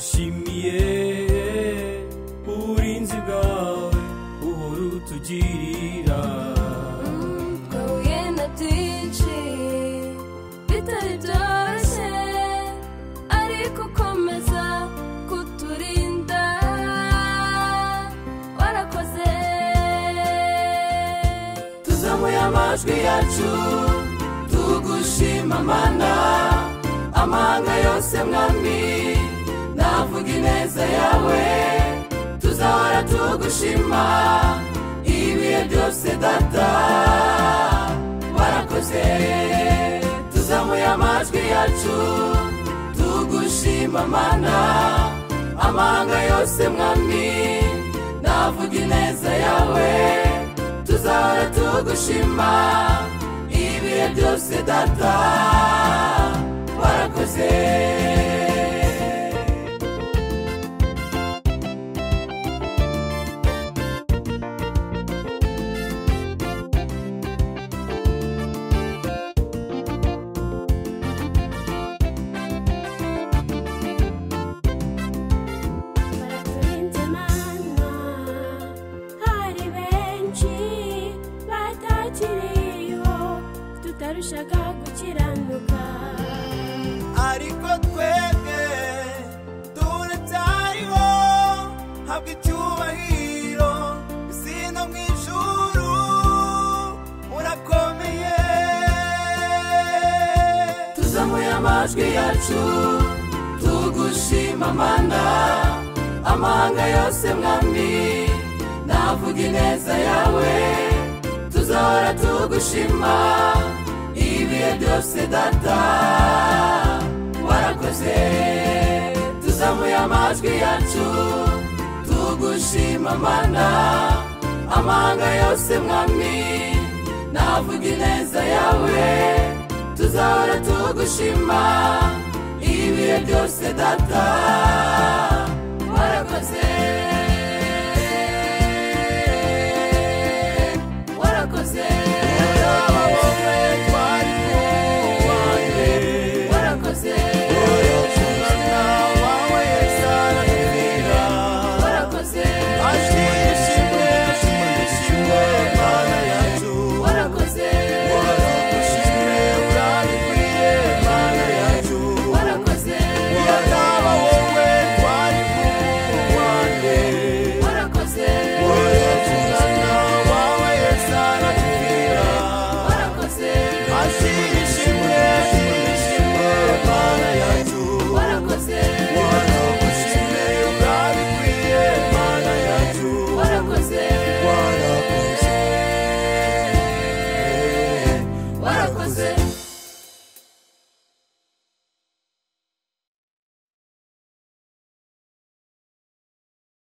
Şimdiye urinzi bwawe uhora utugirira Mvuye na byinshi bitari byoroshye ariko ukomeza kuturinda warakoze tuzamuye amajwi yacu tugushima mana amahanga yose mwami navuga ineza yawe tuzahora tugushima ibihe byose data warakoze tuzamuye amajwi yacu tugushima mana amahanga yose mwami navuga ineza yawe tuzahora tugushima ibihe byose data warakoze baraturinze mana hari benshi batakiriyeho tutarushaga gukiranuka ariko twebwe turacyariho habwa icyubahiro izina mu ijuru urakomeye tuzamuye amajwi yacu tugushima mana amahanga yose mwami navuga ineza yawe tuzahora tugushima ibihe byose data warakoze tuzamuye amajwi yacu tugushima mana amahanga yose mwami navuga ineza yawe tuzahora tugushima ibihe byose data